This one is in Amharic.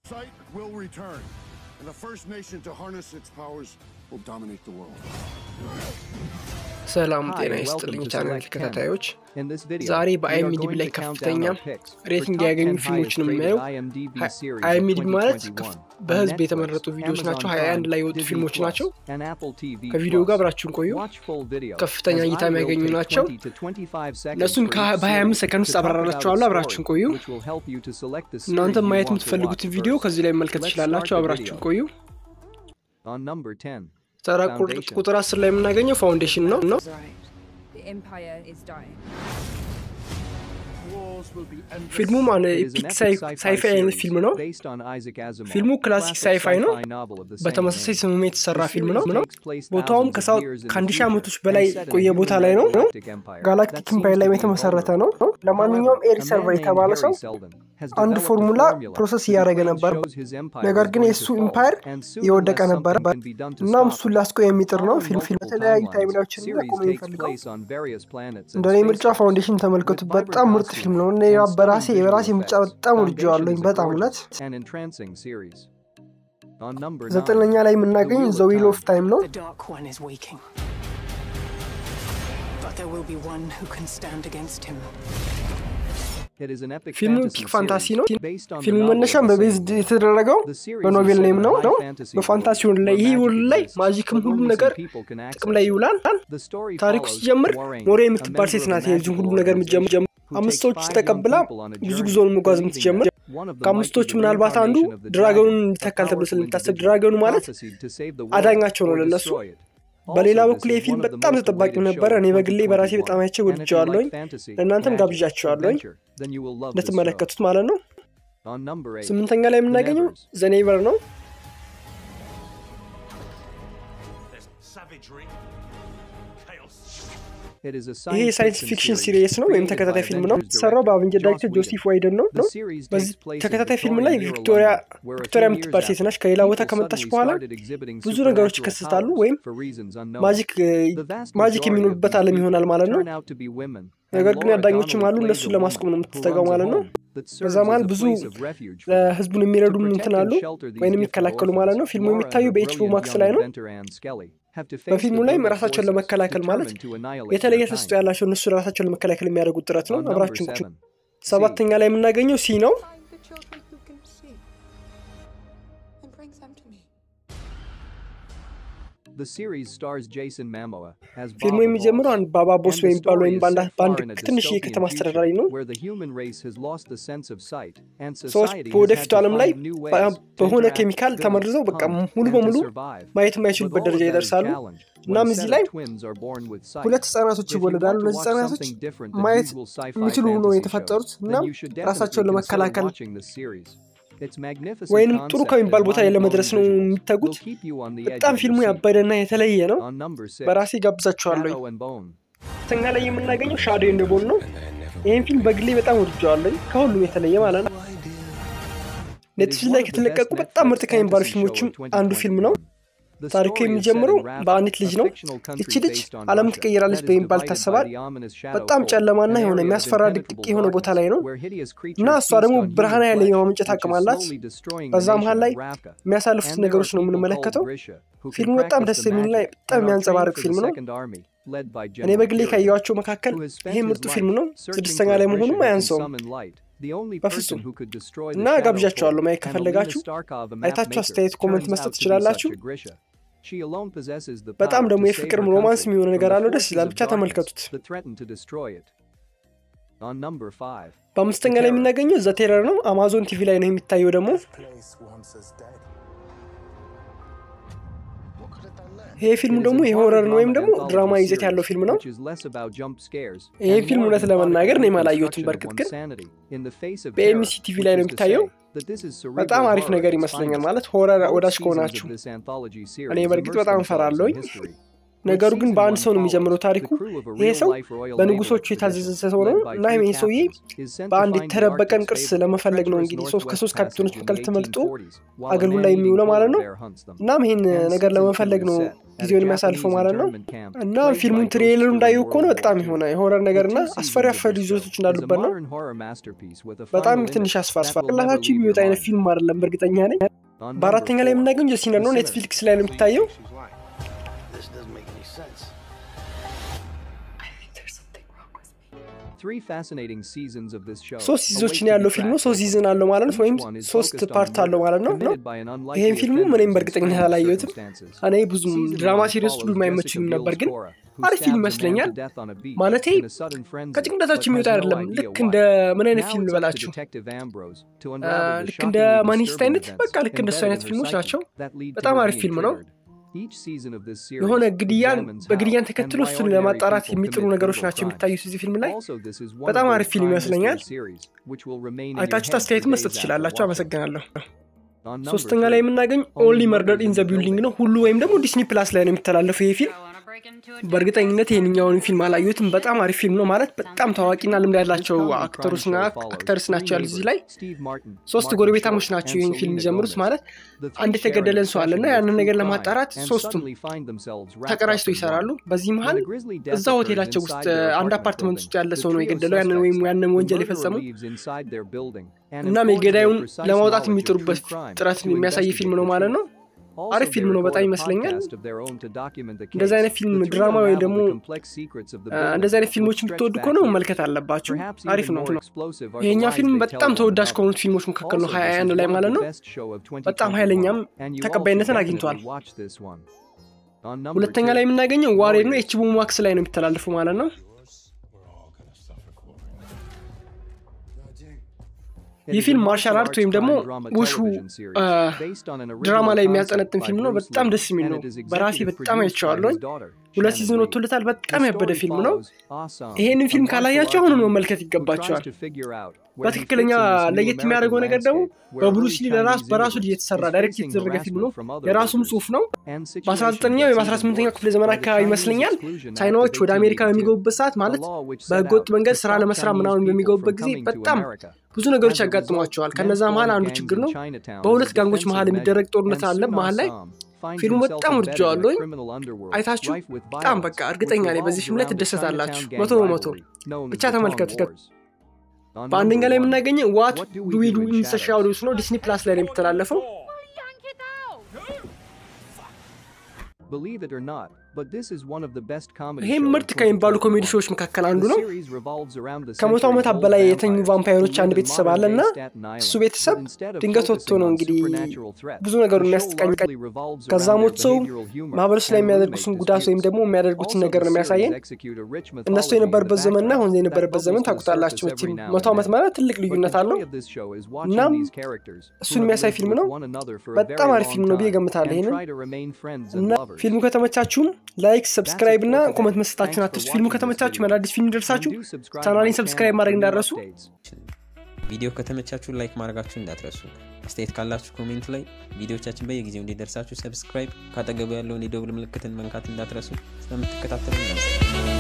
Sight will return, and the first nation to harness its powers will dominate the world. ሰላም Hi, ጤና and welcome ይስጥልኝ to ቻናል Select Ken. ተከታታዮች In this video, ዛሬ we are በአይኤምዲቢ going ላይ to count ከፍተኛ down our picks for ሬቲንግ top ያገኙ 10 ፊልሞችን highest የምናየው rated IMDb series of አይኤምዲቢ ማለት 2021 በህዝብ on የተመረጡ Netflix, ቪዲዮዎች ናቸው Amazon 21 ላይ Prime, የወጡ Disney ፊልሞች Plus, ናቸው and Apple TV ከቪዲዮ ጋር Plus. አብራችሁን ቆዩ Watch full video, ከፍተኛ as እይታ I will የሚያገኙ take ናቸው 20 to 25 seconds እነሱን for ከ- each በ25 series ሰከንድ ውስጥ to talk about አብራራላችኋለሁ the አብራችሁን story, ቆዩ which will help you to select the series እናንተ you ማየት want to የምትፈልጉትን watch ቪዲዮ first. ከዚህ ላይ መመልከት Let's ትችላላችሁ start the አብራችሁን video. ቆዩ On number 10, ተራ ቁጥር- Foundation. ቁጥር 10 ላይ የምናገኘው ፋውንዴሽን ነው ነው is right. The Empire is dying. Wars will be endless. ፊልሙ ማን It is an ኤፒክ epic ሳይፋይ sci-fi አይነት series ፊልም ነው based on Isaac Asimov, ፊልሙ a ክላሲክ classic ሳይፋይ ነው sci-fi novel of the same በተመሳሳይ name. ስምም የተሰራ The ፊልም series ነው ነው takes place ቦታውም thousands of ከሳውት years in the ከአንድ ሺህ future ዓመቶች and በላይ set in a የቆየ ቦታ ላይ ነው ነው human-galactic empire that ጋላክቲክ seems ኢምፓየር to ላይ be የተመሰረተ vulnerable. ነው ለማንኛውም However, ኤሪ a ሰርቨር man named የተባለ ሰው Harry Seldon has አንድ developed a ፎርሙላ formula ፕሮሰስ whose እያደረገ claim ነበር shows his empire ነገር is ግን going የእሱ to fall, ኢምፓየር and soon የወደቀ unless ነበረ something can be done to እናም stop እሱን it. ላስቆ የሚጥር ነው Following ፊልም ፊልም multiple በተለያዩ timelines, ታይምላዎችን the series ሊያቆም takes የሚፈልገው place on various planets and እንደ እኔ ምርጫ spaceships ፋውንዴሽን with ተመልከቱ vibrant በጣም ምርጥ costumes ፊልም ነው እኔ and በራሴ stunning የራሴ visual ምርጫ effects. በጣም Foundation ወድጀዋለሁኝ is a በጣም እውነት gorgeous and entrancing series. On number ዘጠነኛ nine, ላይ The የምናገኝ Wheel of ዘ ዊል Time. ኦፍ ታይም ነው The Dark One is waking. But there will be one who can stand against him. It is an epic ፊልሙ fantasy ፒክ ፋንታሲ ነው series based on the ፊልሙ novel of መነሻም the በቤዝ same name. የተደረገው The series በኖቬል is set ኔም in a ነው high ነው fantasy በፋንታሲ world ወርልድ ላይ where ይህ magic ወርልድ ላይ exists, ማጂክም but ሁሉም only some ነገር people can access ጥቅም ላይ it. ይውላል The story ታሪኩ follows ሲጀምር Moraine, ሞሬ a የምትባል member ሴት of a ናት የዚህን ሁሉ magical ነገር የምትጀምር organization who አምስት takes ሰዎች five ተቀብላ young people on a ብዙ journey, ጉዞውን መጓዝ believing የምትጀምር that one of them might be ከአምስቶቹ the ምናልባት አንዱ reincarnation of the ድራገኑን dragon, a ይተካል ተብሎ powerful ስለሚታሰብ individual ድራገኑ ማለት prophesied to save the world አዳኛቸው ነው or ለነሱ destroy it. በሌላ Also, በኩል this ይህ is ፊልም one of the በጣም most ተጠባቂው awaited ነበረ እኔ shows of በግሌ በራሴ 2021. በጣም አይቼ And if you ወድጀዋለሁኝ like fantasy, ለእናንተም magic, ጋብዣችኋለሁኝ adventure, then you will love this show. እንድትመለከቱት ማለት ነው On number eight, ስምንተኛ ላይ የምናገኘው Nevers. ዘኔቨር ነው There's savagery, chaos. It is a ይሄ science የሳይንስ fiction ፊክሽን series ሲሪየስ ነው ወይም created ተከታታይ by ፊልም ነው Avengers የተሰራው በአቬንጀር director ዳይሬክተር Joss ጆሲፍ Whedon. ዋይደን ነው The ነው series በዚህ takes place in ተከታታይ ፊልም ላይ Victorian era ቪክቶሪያ London, where a ቪክቶሪያ few የምትባል years ሴት ነች after, ከሌላ ቦታ people ከመጣች suddenly በኋላ started exhibiting ብዙ ነገሮች supernatural ይከሰታሉ powers ወይም for reasons unknown. ማጂክ The vast ማጂክ majority of የሚኖርበት these ዓለም ይሆናል people ማለት ነው turn out to be women, and ነገር ግን Laura አዳኞችም አሉ Donnelly እነሱን plays a ለማስቆም ነው woman who የምትተጋው runs a ማለት ነው home that በዛ serves መሀል as a ብዙ place of refuge for them. ለህዝቡን የሚረዱ To እንትን protect አሉ and shelter these ወይም gifted የሚከላከሉ ማለት ነው orphans, ፊልሙ Laura and የሚታዩ her በኤችቦ brilliant ማክስ young ላይ ነው inventor Anne Skelly have to face በፊልሙ the ላይ brutal ራሳቸውን forces ለመከላከል ማለት determined to annihilate የተለየ their ተስጦ kind. ያላቸው እነሱ ራሳቸውን ለመከላከል የሚያደርጉት ጥረት ነው On number አብራችን ቁጭ seven, ሰባተኛ ላይ የምናገኘው ሲ ነው Find the children who can see and bring them to me. The series stars Jason Momoa as ፊልሙ Bob የሚጀምረው አንድ Evolves, ባባ ቦስ and the በሚባል story ወይም is በአንድ set በአንድ far in a ትንሽዬ dystopian ከተማ future አስተዳዳሪ ነው where the human race has lost the sense of sight and ሰዎች society has በወደፊቱ had to ዓለም ላይ find new በ- ways to በሆነ interact, ኬሚካል build, ተመርዘው በቃ hunt, ሙሉ and to በሙሉ survive. ማየት But የማይችሉበት all of ደረጃ that is ይደርሳሉ challenged እናም when a እዚህ set ላይ of twins are born with sight. ሁለት ህጻናቶች If you ይወለዳሉ want to እነዚህ watch ህጻናቶች something different than ማየት usual sci-fi የሚችሉ ሆኖ fantasy የተፈጠሩት shows, እናም then you should ራሳቸውን definitely consider ለመከላከል watching this series. Its magnificent ወይንም ጥሩ concept ከሚባል and ቦታ ላይ ለመድረስ ነው mind-blowing visuals የሚተጉት will keep you on the edge በጣም of ፊልሙ your seat. ያበደና የተለየ ነው On number six, በራሴ ጋብዛቸዋለኝ Shadow and Bone. ተኛ ላይ የምናገኘው ሻዶ ኤንድ ቦን ነው ይህን ፊልም በግሌ በጣም ወድጀዋለኝ ከሁሉም የተለየ ማለት ነው ኔትፍሊክስ ላይ ከተለቀቁ በጣም ምርጥ ከሚባሉ ፊልሞችም አንዱ ፊልም ነው ታሪኩ የሚጀምረው በአንዲት ልጅ ነው ይቺ ልጅ ዓለም ትቀይራለች በሚባል ይታሰባል በጣም ጨለማና የሆነ የሚያስፈራ ድቅቅ የሆነ ቦታ ላይ ነው እና እሷ ደግሞ ብርሃን ያለ የማመንጨት አቅም አላት በዛ መሀል ላይ የሚያሳልፉት ነገሮች ነው የምንመለከተው ፊልሙ በጣም ደስ የሚል ላይ በጣም የሚያንጸባርቅ ፊልም ነው እኔ በግሌ ካየኋቸው መካከል ይሄ ምርጡ ፊልም ነው ስድስተኛ ላይ መሆኑም አያንሰውም በፍጹም እና ጋብዣቸዋለሁ ማየት ከፈለጋችሁ አይታችሁ አስተያየት ኮመንት መስጠት ትችላላችሁ በጣም ደግሞ የፍቅር ሮማንስ የሚሆነ ነገር አለው ደስ ይላል ብቻ ተመልከቱት በአምስተኛ ላይ የምናገኘው ዘ ቴረር ነው አማዞን ቲቪ ላይ ነው የሚታየው ደግሞ ይሄ ፊልም ደግሞ የሆረርን ወይም ደግሞ ድራማ ይዘት ያለው ፊልም ነው ይሄ ፊልም እውነት ለመናገር እኔም አላየሁትም በእርግጥ ግን በኤምሲ ቲቪ ላይ ነው የሚታየው በጣም አሪፍ ነገር ይመስለኛል ማለት ሆረር ወዳጅ ከሆናችሁ እኔ በእርግጥ በጣም እፈራለሁኝ ነገሩ ግን በአንድ ሰው ነው የሚጀምረው ታሪኩ። ይሄ ሰው በንጉሶቹ የታዘዘ ሰው ነው እና ይሄ ሰውዬ በአንድ የተደበቀን ቅርስ ለመፈለግ ነው እንግዲህ ሶስት ከሶስት ካፒቴኖች መካከል ተመርጦ አገልግሎት ላይ የሚውለው ማለት ነው። እናም ይሄን ነገር ለመፈለግ ነው ጊዜውን የሚያሳልፈው ማለት ነው። እና ፊልሙን ትሬለሩ እንዳየው ከሆነ በጣም የሆነ የሆረር ነገር እና አስፈሪ አፈሪ ይዞቶች እንዳሉበት ነው። በጣም ትንሽ አስፋስፋ ቅላታችሁ የሚወጣ አይነት ፊልም አይደለም፣ በእርግጠኛ ነኝ። በአራተኛ ላይ የምናገኘው ሲነር ነው። ኔትፍሊክስ ላይ ነው የሚታየው። ሶስት ሲዞችን ያለው ፊልም ነው። ሶስት ሲዝን አለው ማለት ነው፣ ወይም ሶስት ፓርት አለው ማለት ነው። ይሄን ፊልሙ እኔም በእርግጠኝነት አላየሁትም። እኔ ብዙም ድራማ ሲሪየስ ሁሉ የማይመችኝም ነበር፣ ግን አሪፍ ፊልም ይመስለኛል። ማለቴ ከጭንቅላታችሁ የሚወጣ አይደለም። ልክ እንደ ምን አይነት ፊልም ልበላችሁ፣ ልክ እንደ ማኒስት አይነት በቃ ልክ እንደሱ አይነት ፊልሞች ናቸው። በጣም አሪፍ ፊልም ነው። የሆነ ግድያን በግድያን ተከትሎ እሱን ለማጣራት የሚጥሩ ነገሮች ናቸው የሚታዩት እዚህ ፊልም ላይ። በጣም አሪፍ ፊልም ይመስለኛል። አይታችሁት አስተያየት መስጠት ትችላላችሁ። አመሰግናለሁ። ሶስተኛ ላይ የምናገኝ ኦንሊ መርደር ኢን ዘ ቢልዲንግ ነው። ሁሉ ወይም ደግሞ ዲስኒ ፕላስ ላይ ነው የሚተላለፈው ይሄ ፊልም። በእርግጠኝነት ይህንኛውን ፊልም አላየሁትም። በጣም አሪፍ ፊልም ነው። ማለት በጣም ታዋቂና ልምድ ያላቸው አክተሮችና አክተርስ ናቸው ያሉት እዚህ ላይ። ሶስት ጎረቤታሞች ናቸው ይህን ፊልም የሚጀምሩት። ማለት አንድ የተገደለን ሰው አለና ያንን ነገር ለማጣራት ሶስቱም ተቀራጅተው ይሰራሉ። በዚህ መሀል እዛ ሆቴላቸው ውስጥ አንድ አፓርትመንት ውስጥ ያለ ሰው ነው የገደለው ያንን ወይም ያንን ወንጀል የፈጸመው። እናም የገዳዩን ለማውጣት የሚጥሩበት ጥረት የሚያሳይ ፊልም ነው ማለት ነው። አሪፍ ፊልም ነው በጣም ይመስለኛል። እንደዚህ አይነት ፊልም ድራማ ወይም ደግሞ እንደዚህ አይነት ፊልሞች የምትወዱ ከሆነ መመልከት አለባችሁ። አሪፍ ነው። ይሄኛ ፊልም በጣም ተወዳጅ ከሆኑት ፊልሞች መካከል ነው ሀያ አንድ ላይ ማለት ነው። በጣም ኃይለኛም ተቀባይነትን አግኝቷል። ሁለተኛ ላይ የምናገኘው ዋሬድ ነው። ኤችቦ ማክስ ላይ ነው የሚተላለፈው ማለት ነው። ይህ ፊልም ማርሻል አርት ወይም ደግሞ ውሹ ድራማ ላይ የሚያጠነጥን ፊልም ነው። በጣም ደስ የሚል ነው። በራሴ በጣም አይቼዋለሁኝ። ሁለት ሲዝን ወጥቶለታል። በጣም ያበደ ፊልም ነው። ይሄንን ፊልም ካላያቸው አሁኑን መመልከት ይገባቸዋል። በትክክለኛ ለየት የሚያደርገው ነገር ደግሞ በብሩስሊ ለራሱ በራሱ የተሰራ ዳይሬክት የተደረገ ፊልም ነው። የራሱም ጽሁፍ ነው። በ19ኛው ወይም 18ኛው ክፍለ ዘመን አካባቢ ይመስለኛል ቻይናዎች ወደ አሜሪካ በሚገቡበት ሰዓት ማለት በህገወጥ መንገድ ስራ ለመስራት ምናምን በሚገቡበት ጊዜ በጣም ብዙ ነገሮች ያጋጥሟቸዋል። ከነዛ መሀል አንዱ ችግር ነው። በሁለት ጋንጎች መሀል የሚደረግ ጦርነት አለ መሀል ላይ ፊልሙ በጣም ወድጀዋለሁኝ። አይታችሁ በጣም በቃ እርግጠኛ ነኝ በዚህ ፊልም ላይ ትደሰታላችሁ። መቶ በመቶ ብቻ ተመልከቱት። በአንደኛ ላይ የምናገኘው ዋት ዱ ዊ ዱ ኢን ዘ ሻዶውስ ነው። ዲስኒ ፕላስ ላይ ነው የሚተላለፈው። ይህም ምርጥ ከሚባሉ ኮሜዲ ሾዎች መካከል አንዱ ነው። ከመቶ ዓመታት በላይ የተኙ ቫምፓይሮች አንድ ቤተሰብ አለ እና እሱ ቤተሰብ ድንገት ወጥቶ ነው እንግዲህ ብዙ ነገሩ የሚያስጠቃኝ ከዛ ሞት ሰው ማህበረሰብ ላይ የሚያደርጉትን ጉዳት ወይም ደግሞ የሚያደርጉትን ነገር ነው የሚያሳየን። እነሱ የነበረበት ዘመንና አሁን የነበረበት ዘመን ታውቁታላችሁ መቼም መቶ ዓመት ማለት ትልቅ ልዩነት አለው። እናም እሱን የሚያሳይ ፊልም ነው። በጣም አሪፍ ፊልም ነው ብዬ እገምታለሁ። ይህንን እና ፊልሙ ከተመቻችሁም ላይክ፣ ሰብስክራይብ እና ኮመንት መስጠታችሁን አትርሱ። ፊልሙ ከተመቻችሁ አዳዲስ ፊልም ደርሳችሁ ቻናሌን ሰብስክራይብ ማድረግ እንዳረሱ። ቪዲዮ ከተመቻችሁ ላይክ ማድረጋችሁ እንዳትረሱ። አስተያየት ካላችሁ ኮሜንት ላይ፣ ቪዲዮቻችን በየጊዜው እንዲደርሳችሁ ሰብስክራይብ፣ ካጠገቡ ያለውን የደውል ምልክትን መንካት እንዳትረሱ። ስለምትከታተሉ